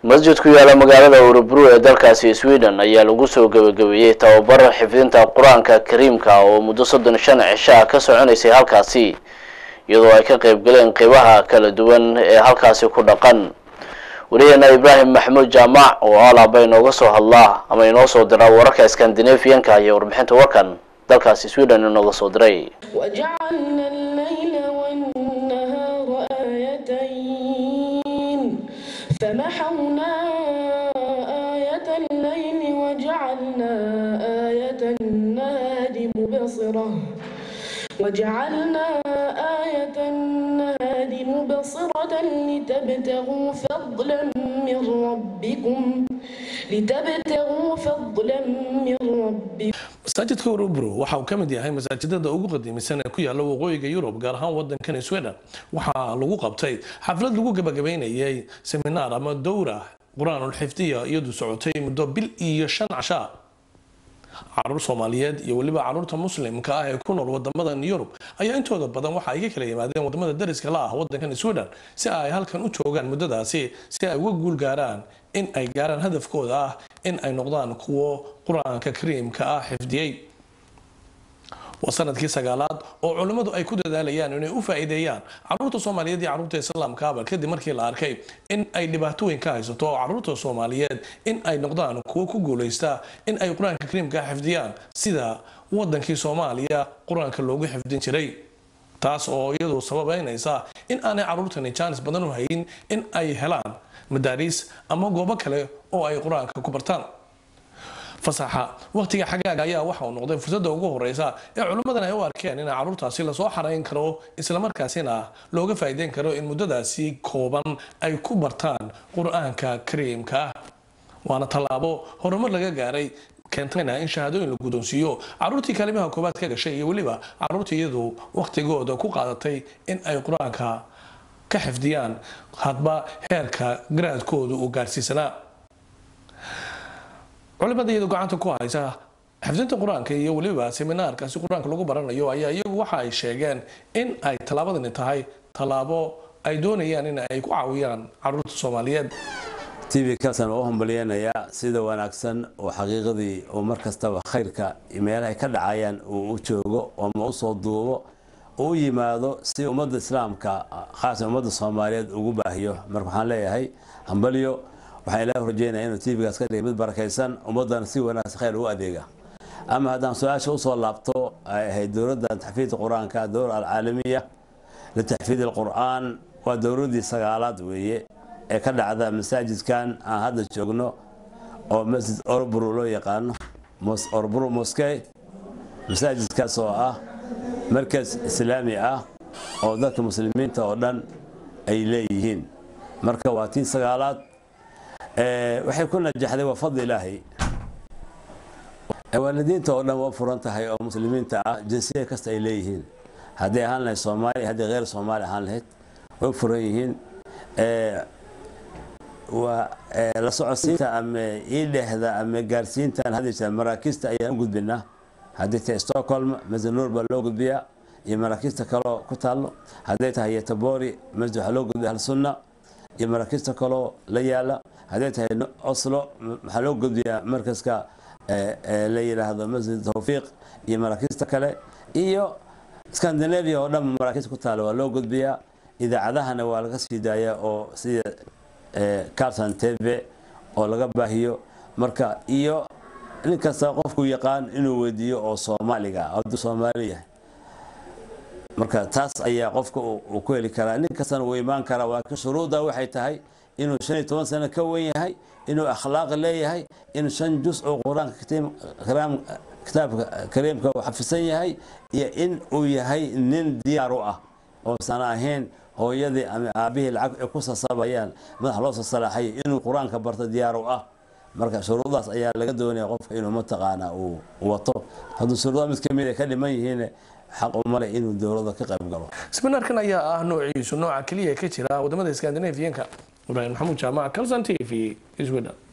masjid ku yaala magaalada urubru ee dalkaasi sweden ayaa lagu soo gebagabeeyey tababar xifdinta qur-aanka kariimka oo muddo soddon shan cisho ah ka soconaysay halkaasi iyadoo ay ka qayb galeen qeybaha kala duwan ee halkaasi ku dhaqan wariyaheena ibraahim maxamuud jaamac oo alaaba inooga soo hadlaa ama inoo soo diraa wararka skandinafiyanka ayaa warbixinta warkan dalkaasi sweden inooga soo diray وجعلنا الليل والنهار آيتين فمحونا آية الليل وجعلنا آية النهار مبصرة وجعلنا آية النهار مبصرة لتبتغوا فضلا من ربكم لتبتغوا فضلا من ربكم masaajidka urubro waxa uu ka mid yahay masaajidada ugu qadiimisan ee ku yaala waqooyiga yurub gaar ahaan wadankan sweden waxaa lagu qabtay xaflad lagu gabagabeynayay seminaar ama dowra qur-aanul xifdiya iyadu socotay muddo bil iyo shan casha caruur soomaaliyeed iyo weliba caruurta muslimka ah ee ku nool wadamadan yurub ayaa intooda badan waxa ay ka kala yimaadeen wadamada dariska la ah wadankan sweden si ay halkan u joogaan muddadaasi si ay uga guul gaaraan in ay gaaraan hadafkooda ah in ay noqdaan kuwo qur-aanka kariimka ah xifdiyey waa sanadkii sagaalaad oo culimmadu ay ku dadaalayaan inay u faa'iideeyaan caruurta soomaaliyeed iyo caruurta islaamkaaba kadib markii la arkay in ay dhibaatooyin ka haysato oo caruurta soomaaliyeed in ay noqdaan kuwo ku guuleysta in ay qur-aanka kariimka xifdiyaan sida wadankii soomaaliya qur-aanka loogu xifdin jiray taas oo iyadu sababeynaysa in aanay caruurtani jaanis badan u hayin in ay helaan madaariis ama goobo kale oo ay qur-aanka ku bartaan fasaxa waqtiga xagaaga ayaa waxa uu noqday fursadda ugu horeysa ee culimmadan ay u arkeen in caruurtaasi lasoo xarayn karo islamarkaasina looga faa'iideyn karo in muddadaasi kooban ay ku bartaan qur-aanka kariimka ah waana tallaabo horumar laga gaaray keentayna in shahaadooyin la guddoonsiiyo caruurtii kaalimaha koobaad ka gashay iyo weliba caruurtii iyadu waqtigooda ku qaadatay in ay qur-aanka ka xifdiyaan hadba heerka garaadkooda uu gaarsiisanaa culimada iyadu gacanta ku haysa xifdinta qur-aanka iyo weliba seminaarkaasi qur-aanka lagu baranayo ayaa iyagu waxa ay sheegeen in ay tallaabadani tahay tallaabo ay doonayaan in ay ku caawiyaan caruurta soomaaliyeed tv kalsan waa u hambalyeynayaa sida wanaagsan oo xaqiiqadii oo mar kastaba khayrka meelahay ka dhacayaan uu u joogo ooma usoo duubo oo u yimaado si ummadda islaamka khaasan ummadda soomaaliyeed ugu baahiyo marka waxaan leeyahay hambalyo waxaan ilaahi rajeynaya inuu tvgaas ka dhigay mid barakaysan ummaddana si wanaagsan khayr ugu adeega ama haddaan su-aasha usoo laabto ay ahayd dowladda taxfiidka qur-aanka dowla alcaalamiya litaxfiid alqur'aan waa dowladdii sagaalaad weeye ee ka dhacda masaajidkan aan hadda joogno oo masjid orburu loo yaqaano orburu moskey masaajidkaas oo ah markas islaami ah oo dadka muslimiinta oo dhan ay leeyihiin marka waa tii sagaalaad waxay ku najaxday waa fadli ilaahay waalidiinta oo dhan waa furan tahay oo muslimiinta ah jinsiya kasta ay leeyihiin hadday ahaan lahayd soomaaliya hadday heer soomaali ahaan lahayd way furan yihiin waa la socodsiinta ama iidhehda ama gaarsiintan hadda maraakiista ayaan u gudbinaa haddii tahay stockholm masnuur baa loo gudbiyaa iyo maraakiista kaloo ku taallo hadday tahay yetabori masjid waxaa loo gudbiya halsunna iyo maraakiista kaloo la yaala hadday tahay oslo waxaa loo gudbiyaa markaska la yidhaahdo masjid tawfiiq iyo maraakiista kale iyo scandinavia oo dhan maraakiista ku taalla waa loo gudbiyaa idaacadahana waa laga sii daayaa oo sida carson tv oo laga baahiyo marka iyo nin kasta qofku yaqaan inuu weydiiyo oo soomaaliga hadduu soomaali yahay marka taas ayaa qofka uu ku heli karaa nin kastana wuu imaan karaa waa ka shuruudda waxay tahay inuu shan iyo toban sano ka wen yahay inuu akhlaaq leeyahay inuu shan jus oo qur-aanka kitaabka kariimka uu xafisan yahay iyo in uu yahay nin diyaar u ah oosan ahayn hooyadii ama aabihii lacag ay ku sasabayaan madax loo sasalaaxay inuu qur-aanka barto diyaar u ah marka shuruudaas ayaa laga doonaya qofka inuu mataqaana uu wato hadduu shuruudaha mid kamid ay ka dhiman yihiin xaq uma leh inuu dowladda ka qayb galo seminaarkan ayaa ah noociisu nooca keliya ka jira wadamada skandinafiyanka ibraahim maxamuud jaamac calson t v sweden